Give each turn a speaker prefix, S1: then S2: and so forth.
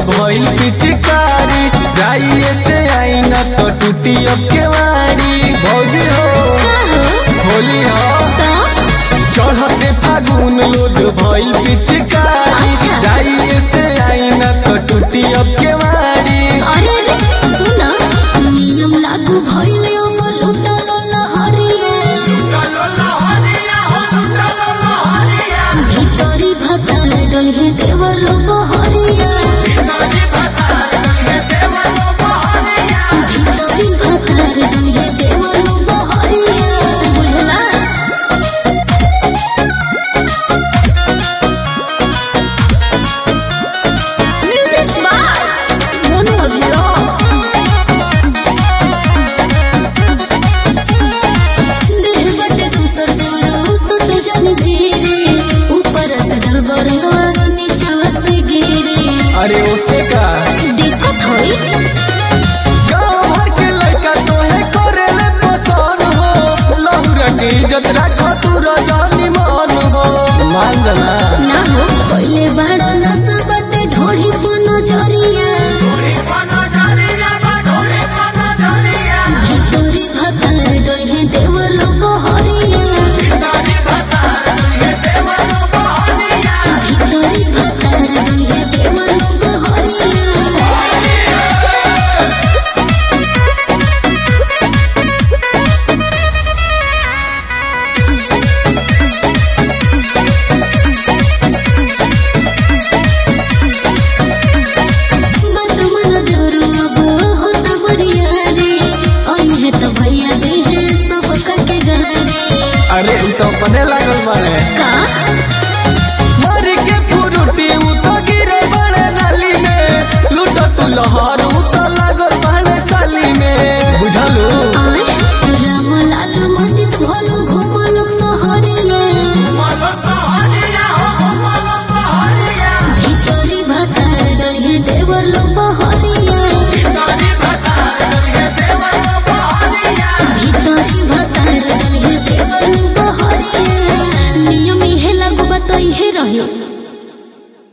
S1: भइल पिचकारी जाइए से आई न तो टूटी अब केवाड़ी भौजी हो होली हो चढ़ते फागुन लोग भइल पिचकारी
S2: अच्छा।
S1: जाइए से आई न तो टूटी अब केवाड़ी
S2: अरे रे सुना नियम लागू भइले अब लुटल लहरिया भितरी भताल डलहे देवल बहरिया भितरी भताल डलहे देवल बहरिया बुझला म्यूजिक बार मोनो अभिरो देह बटे दूसर जोरो सुट जन धीरे ऊपर से डल बरंगवा नीचे से गिरे
S1: अरे उससे का
S2: दिक्कत होई
S1: गाँव भर के लड़का तोहे करेले पसंद हो लहुरा के इज्जत रखो तू रजानी मान हो मान जाना
S2: ना हो पहले बड़ा नशा बटे ढोड़ी पुनो जरिया भितरी भतार डोहे देवर लोग हरिया भितरी भतार डोहे देवर लोग हरिया मत मन देवरू अब होता बढ़िया रे आई है तो भैया दे है सब करके गहरे
S1: अरे उ तो अपने लागल बाड़े
S2: का
S1: मर के फुरुटी उ तो गिरे बड़े नाली में लूटो तू लहर उ तो लागल बाड़े साली में बुझलू
S2: आय राम लाल मंजित भोलू घुमल सहरिया भितरी भतार डलिए देवर लोग